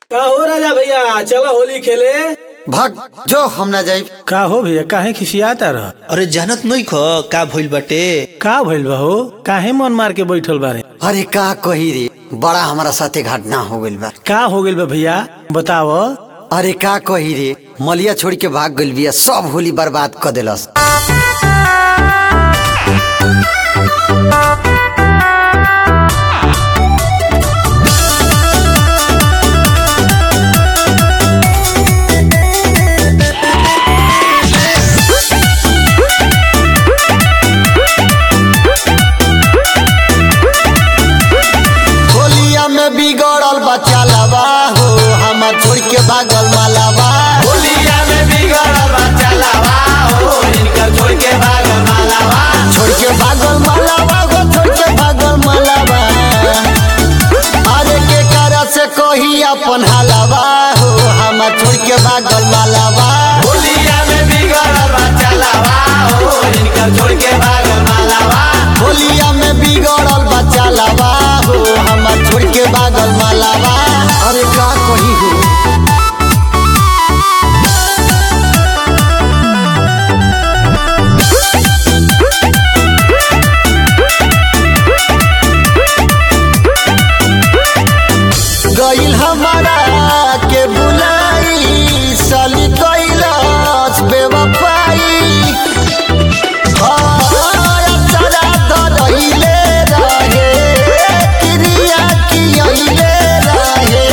का हो राजा भैया चलो होली खेले भाग जो हम ना जाई का हो भैया काहे खिसियाता रह अरे जानत नहीं ख का भइल बाटे का भइल बा हो काहे मन मार के बैठल बारे अरे का कही रे बड़ा हमारा साथे घटना हो गइल बा का हो गइल बा भैया बताव अरे का कही रे मलिया छोड़ के भाग गइल बिया सब होली बर्बाद कर देलस होलिया में बिगड़ल बच्चा लवा हो हमार छोड़ के भागल मालावा होलिया में बिगड़ल बच्चा लावा हो इनकर छोड़ के भागल मालावा छोड़ के भागल मालावा हो छोड़ के भागल मालावा अरे के करा से कही अपन हालावा हो हमार छोड़ के भागल मालावा होलिया में बिगड़ल बच्चा लावा हो इनकर छोड़ के भागल मालावा होलिया में बिगड़ल बच्चा लवा हो हमार छोड़ के भागल मालावा अरे का कही हो गइल हमारा के बुलाई साली कैलाश बेवफाई हाँ, अचरा धरइले रहे, क्रिया कियइले रहे।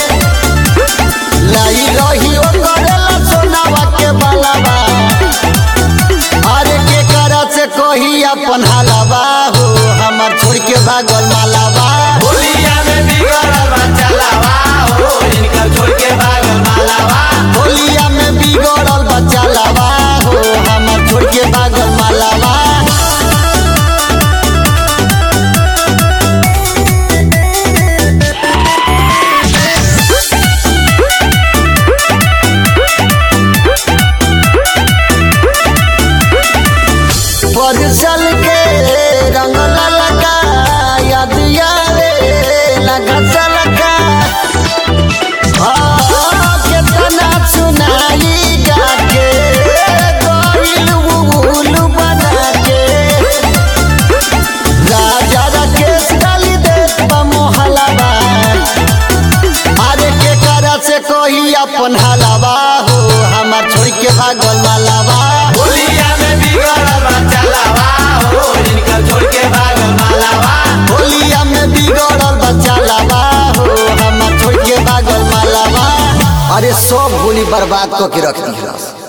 लाई रही ओकरेला सोनावा के बालावा। अरे के करा से कही अपन हालावा हो हमार छोड़ के भागल मालावा होलिया में बिगड़ल बच्चा लावा हो इनकर छोड़ के भागल मालावा होलिया में बिगड़ल बच्चा लावा हो हमार छोड़ के भागल मालावा परसल के रंग ललका याद आवे लगा सलका हाँ, केतना सुनाई जाके गइल उल बना के राजा राकेश डाली देत बा मोहलावा अरे के करा से कोई अपन हलावा हो हमार छोड़ के भागल मालावा होलिया में बिगड़ल बच्चा लावा हो इनकर छोड़ के भागल मालावा होलिया में बिगड़ल बच्चा लावा हो हमार छोड़ के भागल मालावा अरे सब होली बर्बाद करके रख दी